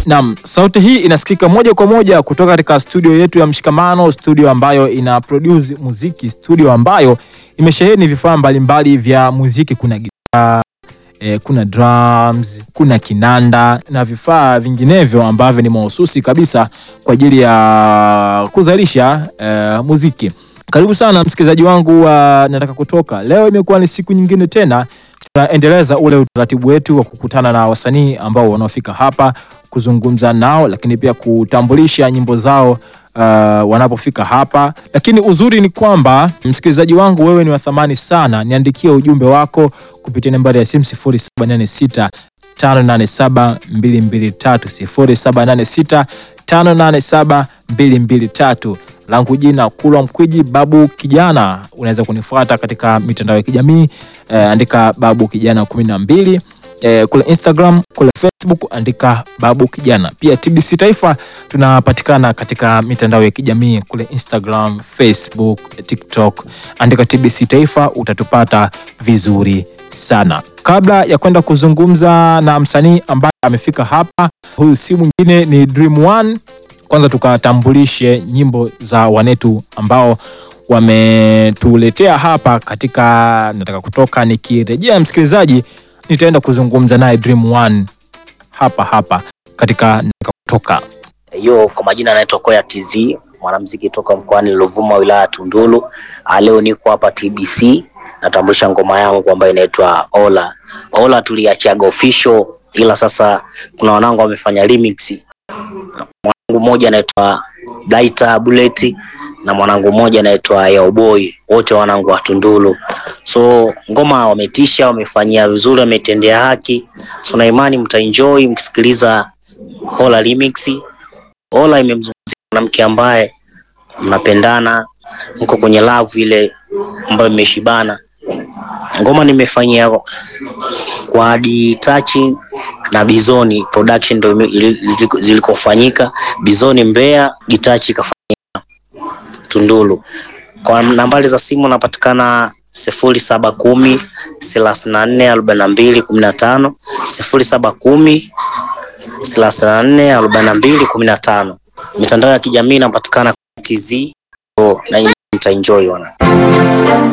Naam, sauti hii inasikika moja kwa moja kutoka katika studio yetu ya Mshikamano, studio ambayo ina produce muziki, studio ambayo imesheheni vifaa mbalimbali vya muziki. Kuna gitaa eh, kuna drums, kuna kinanda na vifaa vinginevyo ambavyo ni mahususi kabisa kwa ajili ya kuzalisha eh, muziki. Karibu sana msikilizaji wangu wa Nataka Kutoka. Leo imekuwa ni siku nyingine tena tunaendeleza ule utaratibu wetu wa kukutana na wasanii ambao wanaofika hapa kuzungumza nao, lakini pia kutambulisha nyimbo zao uh, wanapofika hapa. Lakini uzuri ni kwamba msikilizaji wangu, wewe ni wa thamani sana. Niandikie ujumbe wako kupitia nambari ya simu 0786 587 223 0786 587 223 langu jina Kulwa Mkwiji Babu Kijana. Unaweza kunifuata katika mitandao ya kijamii eh, andika Babu Kijana kumi na mbili eh, kule Instagram, kule Facebook andika Babu Kijana. Pia TBC Taifa tunapatikana katika mitandao ya kijamii kule Instagram, Facebook, TikTok, andika TBC Taifa utatupata vizuri sana. Kabla ya kwenda kuzungumza na msanii ambaye amefika hapa, huyu si mwingine ni Dream One. Kwanza tukatambulishe nyimbo za wanetu ambao wametuletea hapa katika Nataka Kutoka. Nikirejea msikilizaji, nitaenda kuzungumza naye Dream One hapa hapa katika Nataka Kutoka. Yo, kwa majina anaitwa Koya TZ, mwanamuziki toka mkoani Ruvuma, wilaya ya Tunduru. Ah, Leo niko hapa TBC natambulisha ngoma yangu ambayo inaitwa Ola. Ola tuliachiaga official, ila sasa kuna wanangu wamefanya remix. Mwanangu mmoja anaitwa Blaita Bullet na mwanangu mmoja anaitwa Yaoboy, wote wanangu wa Tunduru. So ngoma wametisha, wamefanyia vizuri, wametendea haki. So na imani mtaenjoy mkisikiliza Ola remix. Ola imemzungumzia mwanamke ambaye mnapendana, mko kwenye love ile ambayo imeshibana. Ngoma nimefanyia kwa Adi Touching na Bizoni production ndio ime- ili- ziliko- zilikofanyika. Bizoni Mbeya, Gitachi ikafanyika Tunduru. Kwa nambari za simu napatikana sifuri saba kumi thelathini na nne arobaini na mbili kumi na tano sifuri saba kumi thelathini na nne arobaini na mbili kumi na tano. Mitandao ya kijamii inapatikana TZ na mtaenjoy wana